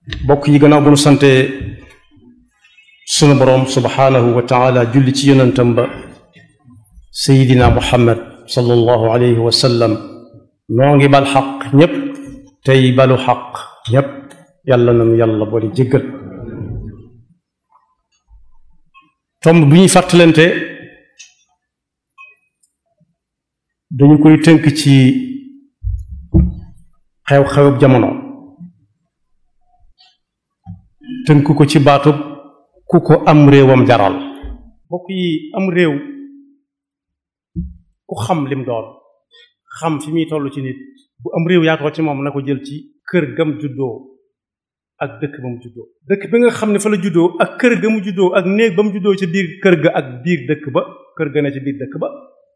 bokk yi gannaaw bu nu sante sunu boroom subhaanahu wa taala julli ci yonentam ba sayidina muhammad sallallahu alayhi wa sallam noo ngi bal xaq ñépp tey balu xaq ñépp yàlla nanu yàlla boole jéggal tomb bi ñuy fàttalante dañu koy tënk ci xew-xewub jamono tënk ko ci baatub ku ko am réewam jaral mbokk yi am réew ku xam lim doon xam fi muy toll ci nit bu am réew yaatoo ci moom na ko jël ci kër gam juddoo ak dëkk ba mu juddoo dëkk bi nga xam ne fa la juddoo ak kër ga mu juddoo ak néeg ba mu juddoo ci biir kër ga ak biir dëkk ba kër ga ne ci biir dëkk ba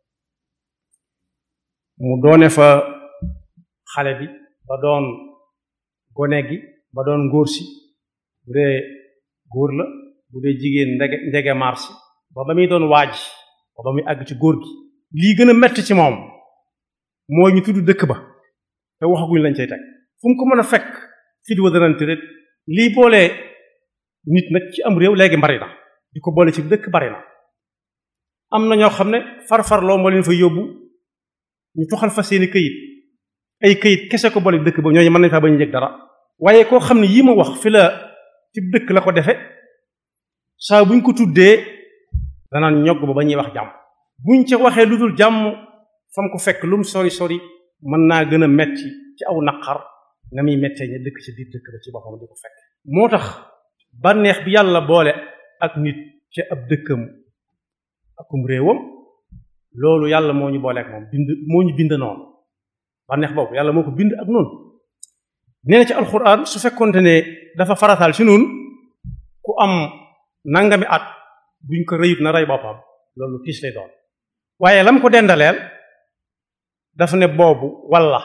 mu doone fa xale bi ba doon gone gi ba doon ngóor si bu dee góor la bu dee jigéen ndege ndege marsi ba ba muy doon waaj ba ba muy àgg ci góor gi lii gën a metti ci moom mooy ñu tudd dëkk ba te waxaguñ lañ cay teg fu mu ko mën a fekk fit wa danante rek lii boole nit nag ci am réew léegi bari na di ko boole ci dëkk bari na am na ñoo xam ne farfarloo moo leen fa yóbbu ñu toxal fa seeni këyit ay këyit kese ko boole dëkk ba ñooñu mën nañ faa ba ñu yëg dara waaye koo xam ne yii ma wax fi la ci dëkk la ko defe saa buñ ko tuddee danaan ñogg ba ba ñuy wax jàmm buñ ca waxee lu dul jàmm fam ko fekk lu mu sori sori mën naa gën a metti ci aw naqar na muy mettee ña dëkk ci biir dëkk ba ci boppam di ko fekk moo tax bànneex bi yàlla boole ak nit ci ab dëkkam akum réewam loolu yàlla moo ñu boole ak moom bind moo ñu bind noonu bànneex boobu yàlla moo ko bind ak noonu nee na ci alxuraan su fekkonte ne dafa farataal ci noonu ku am nangami at buñ ko rëyut na rey boppam loolu tiis lay doon waaye lam ko dendaleel dafa ne boobu walla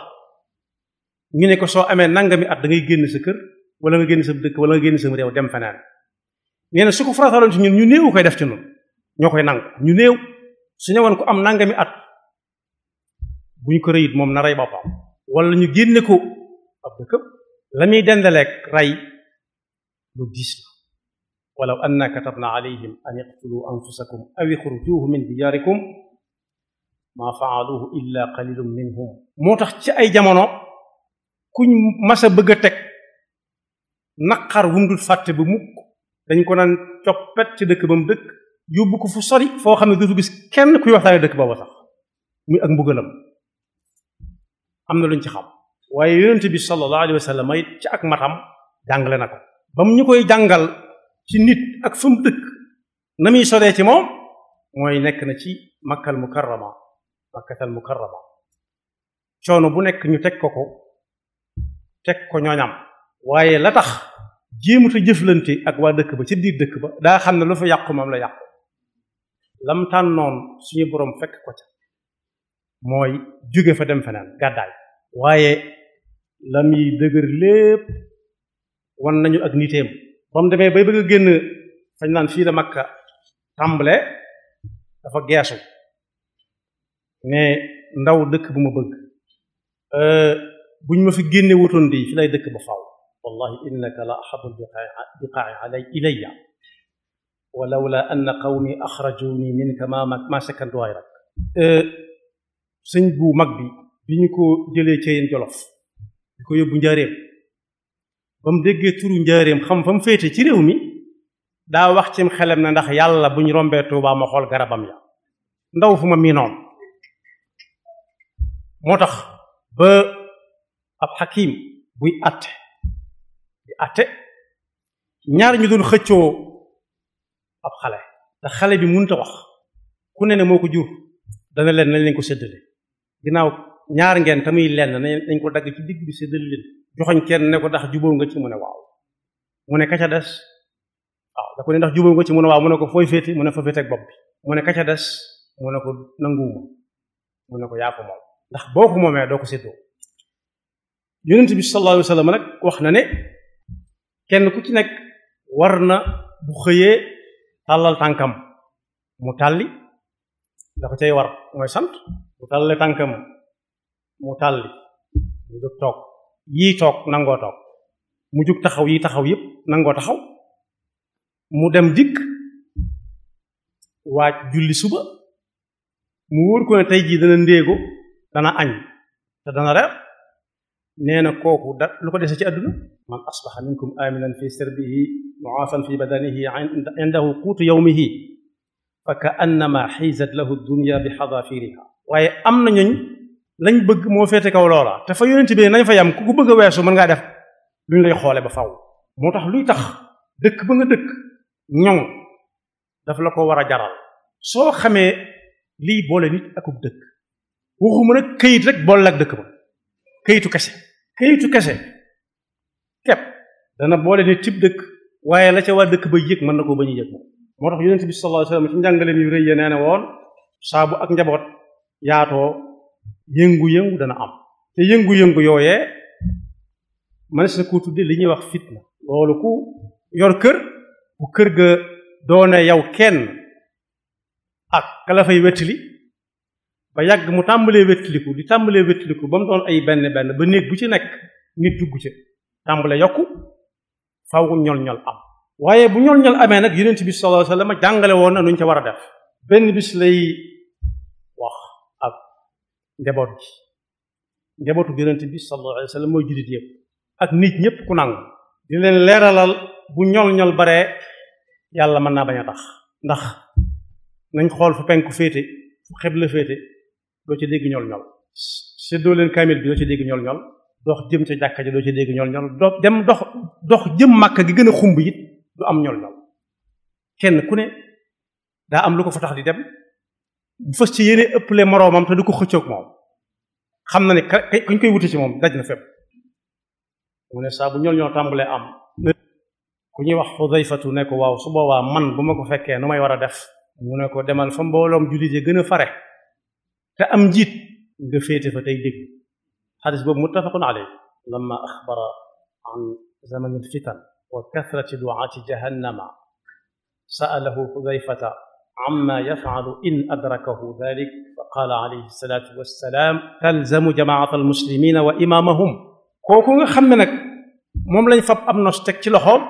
ñu ne ko soo amee nangami at da ngay génn sa kër wala nga génn sa dëkk wala nga génn sa réew dem feneen nee na su ko farataaloon ci ñun ñu néew koy def ci ñun ñoo koy nangu ñu néew su ñëwoon ko am nangami at buñ ko rëyit moom na rey boppam wala ñu génne ko ab dëkkam la muy dendaleeg rey lu diis la walaw anna katabna alayhim an iqtulu anfusakum aw ixrujuhu min diyaarikum maa faaluhu illa qalilun minhum moo tax ci ay jamono kuñ mas a bëgg a teg naqar wum dul fàtte ba mukk dañ ko naan coppet ci dëkk ba mu dëkk yóbbu ko fu sori foo xam ne dootu gis kenn kuy waxtaane dëkk booba sax muy ak mbugalam am na luñ ci xam waaye yonent bi sallallahu alayhi wa sallam it ci ak matam jàngale na ko ba mu ñu koy jàngal ci nit ak fa mu dëkk na muy soree ci moom mooy nekk na ci makkal mukarrama makkatal mukarrama coono bu nekk ñu teg ko ko teg ko ñooñam waaye la tax jéemuta jëflante ak waa dëkk ba ci biir dëkk ba daa xam ne lu fa yàqu moom la yàqu lam tànnoon suñu boroom fekk ko ca mooy jóge fa dem feneen gàddaay waaye la muy dëgër lépp wan nañu ak niteem ba mu demee bay bëgg a génn fañ naan fii la makka tàmbale dafa geesu ne ndaw dëkk bu ma bëgg buñ ma fi génne wutoon di fi lay dëkk ba faaw wallahi innaka la ahabul biqaai alay ilayya wa lawla anna qawmi axrajuni minka ma ma sakantu waay rak sëñ bu mag bi bi ñu ko jëlee ci yéen jolof di ko yóbbu njaareem ba mu déggee turu njaareem xam fa mu féete ci réew mi daa wax cim xelam ne ndax yàlla bu ñu rombee Tuubaa ma xool garabam ya ndaw fu ma miinoon moo tax ba ab xakim buy atte di atte ñaar ñu doon xëccoo ab xale ndax xale bi mënut a wax ku ne ne moo ko jur dana leen nañ leen ko séddale ginnaaw ñaar ngeen tamuy lenn nañ ko dagg ci digg bi séddale leen joxoñ kenn ne ko ndax jubóo nga ci mu ne waaw mu ne ka ca des waaw da ko ne ndax jubóo nga ci mu ne waaw mu ne ko fooy féete mu ne fa féete ak bopp bi mu ne ka ca des mu ne ko nanguwuma mu ne ko yaa ko moom ndax boo ko moomee doo ko séddoo yonent bi sallallahu alayhi wa sallam nag wax na ne kenn ku ci nekk war na bu xëyee tàllal tànkam mu tàlli da ko cay war mooy sant mu tàllalee tànkam mu tàlli mu jóg toog yii toog nangoo toog mu jug taxaw yi taxaw yépp nangoo taxaw mu dem dikk waaj julli suba mu wóor ko ne tey jii dana ndéego dana añ te dana reer nee na kooku da lu ko dese ci àdduna man asbaxa minkum aminan fi sirbihi muafan fi badanihi indahu quutu yawmihi fa ka annama xiisat lahu dunya bi xadafiriha waaye am na ñooñ lañ bëgg moo féete kaw loola te fa yonent bi nañ fa yam ku ko bëgg a weesu mën ngaa def luñ lay xoole ba faw moo tax luy tax dëkk ba nga dëkk ñoŋ daf la ko war a jaral soo xamee lii boole nit akub dëkk waxuma nag këyit rek boole ak dëkk ba këyitu kese këyitu kese kepp dana boole nit cib dëkk waaye la ca waa dëkk ba yëg mën na ko bañ a yëg moom moo tax yonent bi sallallahu alayhi wasallam ci njàngaleem yu rëy ya nee na woon saabu ak njaboot yaatoo yëngu-yëngu dana am te yëngu-yëngu yooyee mënees na ko tudde li ñuy wax fitna loolu ku yor kër bu kër ga doone yow kenn ak kala fay wettali ba yàgg mu tàmbalee wettaliku di tàmbalee wettaliku ba mu doon ay benn benn ba néeg bu ci nekk nit dugg ca tàmbale yokku faw ñol-ñol am waaye bu ñol-ñol amee nag yonent bi sallallahu alayhi wasallam jàngale woon na nuñ ca war a def benn bis lay wax ak njaboot gi njabootu yonent bi sallallahu alayhi wasallam mooy jullit yëpp ak nit ñëpp ku nangu di leen leeralal bu ñol-ñol baree yàlla mën naa bañ a tax ndax nañ xool fu penku féete fu xebla féete doo ci dégg ñol-ñol séddoo leen kaamil bi doo ci dégg ñol-ñol dox jëm ca jàkka ji doo ci dégg ñol-ñol dox dem dox dox jëm màkk gi gën a xumb it du am ñol-ñol kenn ku ne daa am lu ko fa tax di dem bu fës ci yéene ëpple moroomam te du ko xëccoog moom xam na ne kañ koy wuti ci moom daj na fépp mu ne saa bu ñol-ñol tàmbalee am ku ñuy wax Xudayfatu ne ko waaw su boobaa man bu ma ko fekkee nu may war a def mu ne ko demal fa mbooloom jullit yi gën a fare te am njiit nga féete fa tey dégg xadis boobu muttafaqun alayh lamma axbara an zaman alfitan wa kathrati duaati jahannama sa'alahu Xudayfata amma yaf'alu in adrakahu dhalik fa qaala alayhi salaatu wassalaam talzamu jamaata almuslimina wa imaamahum kooku nga xam ne nag moom lañ fab am nos teg ci loxoom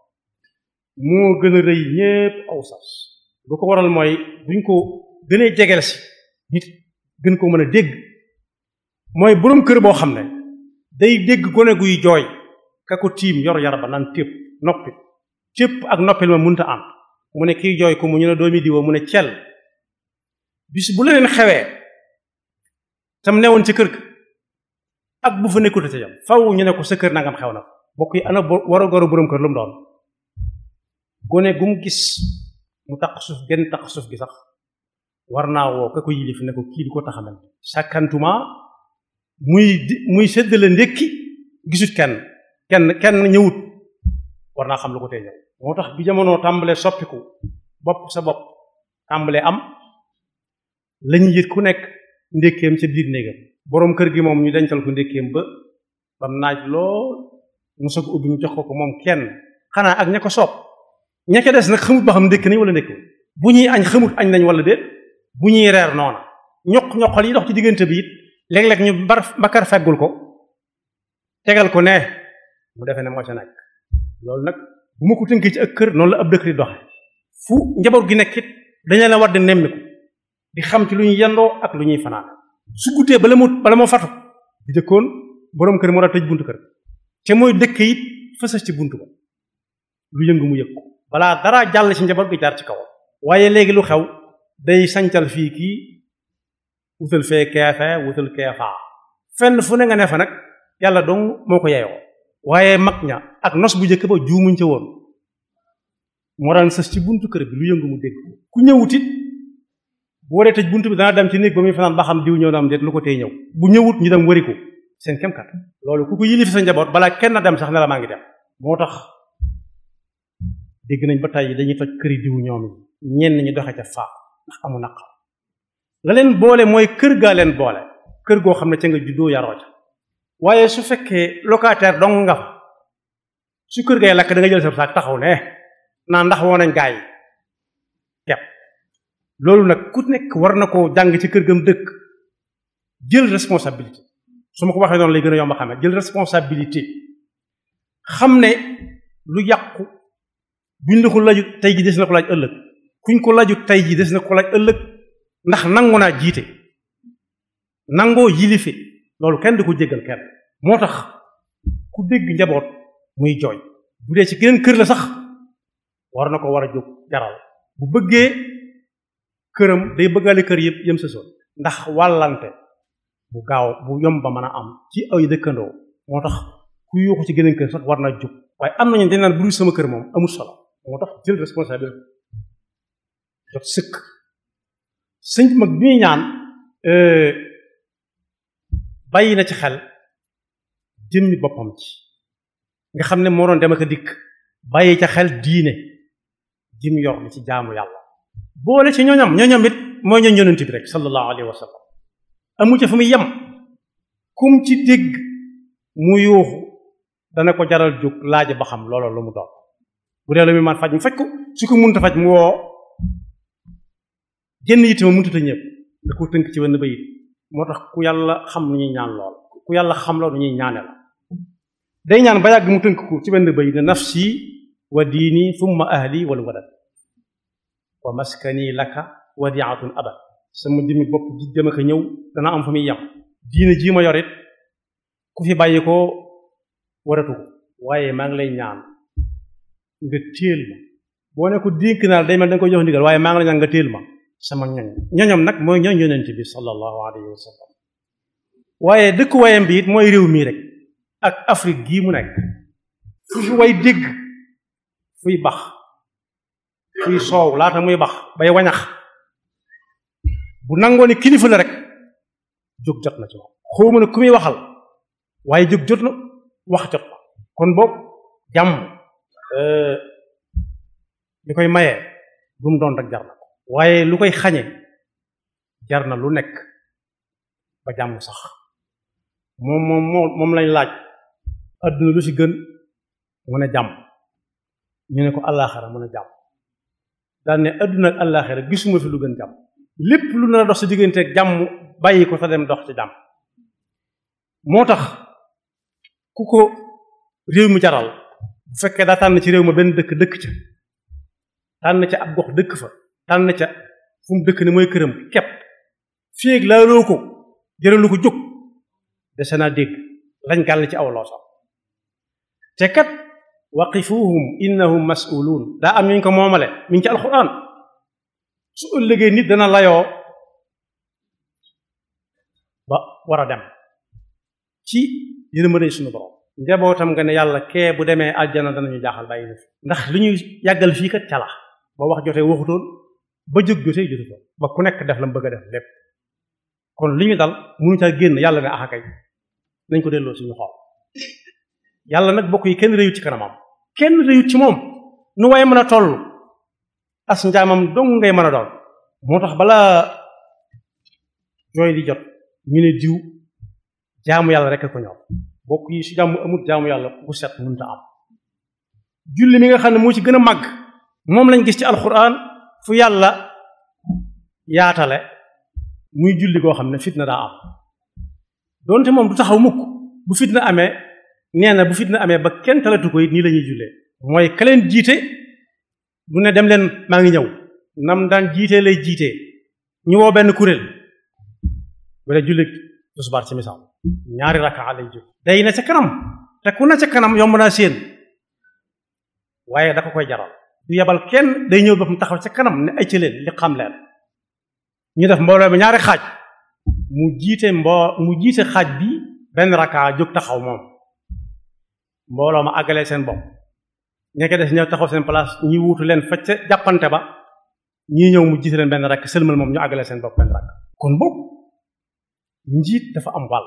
moo gën a rëy ñépp aw sas lu ko waral mooy buñ ko gënee jegel si nit gën ko mën a dégg mooy boroom kër boo xam ne day dégg gone guy jooy ka ko tiim yor yar ba naan tépp noppi tépp ak noppil ma munta am mu ne kiy jooy ko mu ñu ne doomi diwa mu ne cel bis bu leneen xewee tam newoon ci kër ga ak bu fa nekkute ca jam faw ñu ne ko sa kër nangam xew na bokk yi ana war a goro boroom kër lu mu doon gone gu mu gis mu taq suuf genn taq suuf gi sax war naa woo ka ko yilif ne ko kii di ko taxamal sàkkantuma muy muy séddale ndékki gisut kenn kenn kenn ñëwut war naa xam lu ko tee ñëw moo tax bi jamono tàmbalee soppiku bopp sa bopp tàmbalee am lañu yët ku nekk ndékkeem ca biir néegam boroom kër gi moom ñu dencal ko ndékkeem ba bam naaj lool mu soog ubbi ñu jox ko ko moom kenn xanaa ak ña ko soob ña ca des nag xamut ba xam ndékk nañ wala ndékk bu ñuy añ xamut añ nañ wala déet bu ñuy reer noona ñoq ñoqal yi dox ci diggante bi it léeg-léeg ñu bar bakar feggul ko tegal ko ne mu defee ne moo ca nekk loolu nag bu ma ko tënkee ci ak kër noonu la ab dëkk di doxe fu njaboot gi nekk it dañu la war di nemmiku di xam ci lu ñuy yendoo ak lu ñuy fanaan su guddee bala mu bala moo fatu di jëkkoon boroom kër moo daa tëj buntu kër te mooy dëkk it fësas ci buntu ba lu yëngu mu yëg ko balaa dara jàll ci njaboot gi jaar ci kaw waaye léegi lu xew day sancal fii kii wutal fee keefe wutal keefaa fenn fu ne nga ne fa nag yàlla dong moo ko yeyoo waaye mag ña ak nos bu njëkk ba juumuñ ca woon moo daan sës ci buntu kër bi lu yëngu mu dégg ku ñëwut it bu waree tëj buntu bi dana dem ci néeg ba muy fanaan ba xam diw ñëw na am déet lu ko tey ñëw bu ñëwut ñu dem wari ko seen kem kat loolu ku ko yilif sa njaboot balaa kenn dem sax ne la maa ngi dem moo tax dégg nañ ba tey dañuy toj këri diw ñoom yi ñenn ñi doxe ca faa ndax amu naqar la leen boole mooy kër gaa leen boole kër goo xam ne ca nga juddoo yaroo ca waaye su fekkee locataire dong nga fa su kër gay lakk da nga jël sa saak taxaw ne naa ndax woo nañ gaa yi kepp loolu nag ku nekk war na koo jàng ci kër gam dëkk jël responsabilité su ma ko waxee noonu lay gën a yomb a xamee jël responsabilité xam ne lu yàqu buñ la ko lajut tey ji des na ko laaj ëllëg kuñ ko lajut tey ji des na ko laaj ëllëg ndax nangu naa jiite nangoo yilife loolu kenn du ko jéggal kenn moo tax ku dégg njaboot muy jooy bu dee ci geneen kër la sax war na ko war a jóg jaral bu bëggee këram day bëggaale kër yëpp yëm sa soon ndax wàllante bu gaaw bu yomb ba mën a am ci ay dëkkandoo moo tax ku yuuxu ci geneen kër sax war naa jóg waaye am nañu dañ naan bu dul sama kër moom amul solo moo tax jël responsabilité jot sëkk sëñ mag bi ñuy ñaan bàyyi na ci xel jëmmi boppam ci nga xam ne moo doon dem ak a dikk bàyyi ca xel diine jim yor li ci jaamu yàlla boole ci ñooñam ñooñam it mooy ñooñ yonent bi rek sallallahu alayhi wa sallam amu ca fu muy yem kum ci dégg mu yuuxu dana ko jaral jóg laaj ba xam loola lu mu doon bu dee lu muy man faj mu faj ko su ko munta faj mu woo génn yitte ma munta ñëpp da ko tënk ci wenn bayit moo tax ku yàlla xam lu ñuy ñaan lool ku yàlla xam loolu ñuy ñaane la day ñaan ba yàgg mu tënk ko ci benn bayit ne nafsi wa diini thumma ahli wal walad wa maskani laka wadiatun abad sama jëmmi bopp ji dem ak ñëw dana am fa muy yam diine jii ma yorit ku fi bàyyi ko waratu ko waaye maa ngi lay ñaan nga téel ma boo ne ko dénk naa day mel da nga ko jox ndigal waaye maa ngi lay ñaan nga téel ma sama ñoñ ñoñom nag mooy ñoñ yonent bi sallallahu alayhi wa sallam waaye dëkk wayam bi it mooy réew mii rek ak Afrique gii mu nekk fu fi way dégg fuy bax fuy soow laata muy bax bay wañax bu nangoo ne kilifa la rek jóg jot na ci moom xawma ne ku muy waxal waaye jóg jot na wax jot na kon boobu jàmm li koy mayee lu mu doon rek jar na ko waaye lu koy xañe jar na lu nekk ba jàmm sax moom moom moom lañ laaj adduna lu ci gën mu ne jàmm ñu ne ko àllaaxira mu ne jàmm daal ne adduna ak àllaaxira gisuma fi lu gën jàmm lépp lu nar a dox ci digganteeg jàmm bàyyi ko te dem dox ci jàmm moo tax ku ko réew mi jaral bu fekkee daa tànn ci réew ma benn dëkk dëkk ca tànn ca ab gox dëkk fa tànn ca fu mu dëkk ne mooy këram kepp féeg laaloo ko jëralu ko jóg dese naa dégg lañ gàll ci aw loo sax te kat waqifuhum innahum mas'uluun daa am ñu ko moomale mi ngi ci alxuraan su ëllëgee nit dana layoo ba war a dem ci yërmande suñu borom njabootam nga ne yàlla kee bu demee aljana danañu jaaxal bàyyi na fi ndax li ñuy yàggal fii kat cala ba wax jotee waxutoon ba jóg jotee jotutoon ba ku nekk def la mu bëgg a def lépp kon li ñu dal mënu caa génn yàlla ne axakay nañ ko delloo suñu xool yàlla nag bokk yi kenn réyut ci kanamam kenn réyut ci moom nu waaye mën a toll as njaamam dong ngay mën a doon moo tax balaa jooy di jot ñu ne diw jaamu yàlla rek ko ñor bokk yi su jàmm amut jaamu yàlla bu set mënta am julli mi nga xam ne moo ci gën a màgg moom lañ gis ci alxuraan fu yàlla yaatale muy julli koo xam ne fitna daa am donte moom du taxaw mukk bu fitna amee nee na bu fitna amee ba kenn talatu ko it nii la ñuy jullee mooy ka leen jiite du ne dem leen maa ngi ñëw nam daan jiitee lay jiitee ñu woo benn kuréel wala julli tisbaar ci misaal ñaari rakkaa lay julli day na ca kanam te ku na ca kanam yomb naa séen waaye da ko koy jaral du yebal kenn day ñëw boppam taxaw ca kanam ne ay ci leen li xam leen ñu def mbooloo bi ñaari xaaj mu jiite mboo mu jiite xaaj bi benn rakkaa jóg taxaw moom mbooloo ma àggalee seen bopp ña ko des ñëw taxaw seen place ñi wuutu leen facc jàppante ba ñii ñëw mu jiite leen benn rakk sëlmal moom ñu àggalee seen bopp benn rakk kon boog njiit dafa am wàll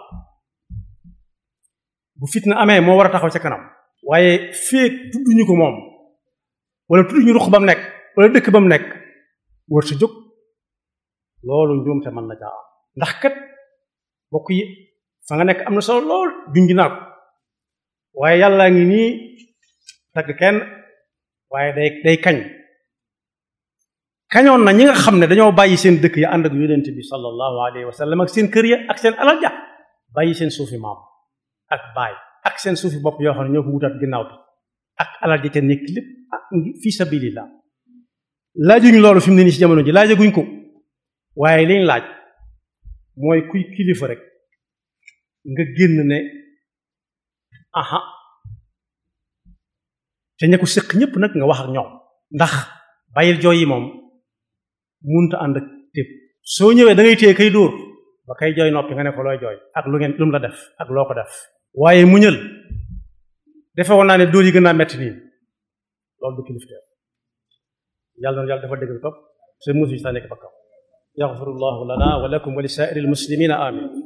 bu fitna amee moo war a taxaw ca kanam waaye feek tudduñu ko moom wala tudduñu ruq ba mu nekk wala dëkk ba mu nekk war sa jóg loolu njuumte mën na caa am ndax kat bokk yi fa nga nekk am na solo lool junj naa ko waaye yàllaa ngi nii tagg kenn waaye day day kañ kañoon na ñi nga xam ne dañoo bàyyi seen dëkk ya ànd ak yonent bi sallallahu alayhi wa sallam ak seen kër ya ak seen alal ja bàyyi seen suufi maam ak baay ak seen suufi bopp yoo xam ne ñoo ko wutaat ginnaaw bi ak alal ji te nekk lépp ak fi sabilillah laajuñ loolu fi mu ne nii ci jamono ji laajaguñ ko waaye liñ laaj mooy kuy kilifa rek nga génn ne aha te ña ko séq ñëpp nag nga wax ak ñoom ndax bàyyil jooy yi moom munta ànd ak tépp soo ñëwee da ngay téye kay dóor ba kay jooy noppi nga ne ko looy jooy ak lu ngeen lu mu la def ak loo ko def waaye muñal defe woon naa ne dóor yi gën naa metti nii loolu du kilifteef yàlla na yàlla dafa dégg topp seen musu yi saa nekk bakkaw yaxfirullahu lana wa lakum wa li saa'iril muslimina amin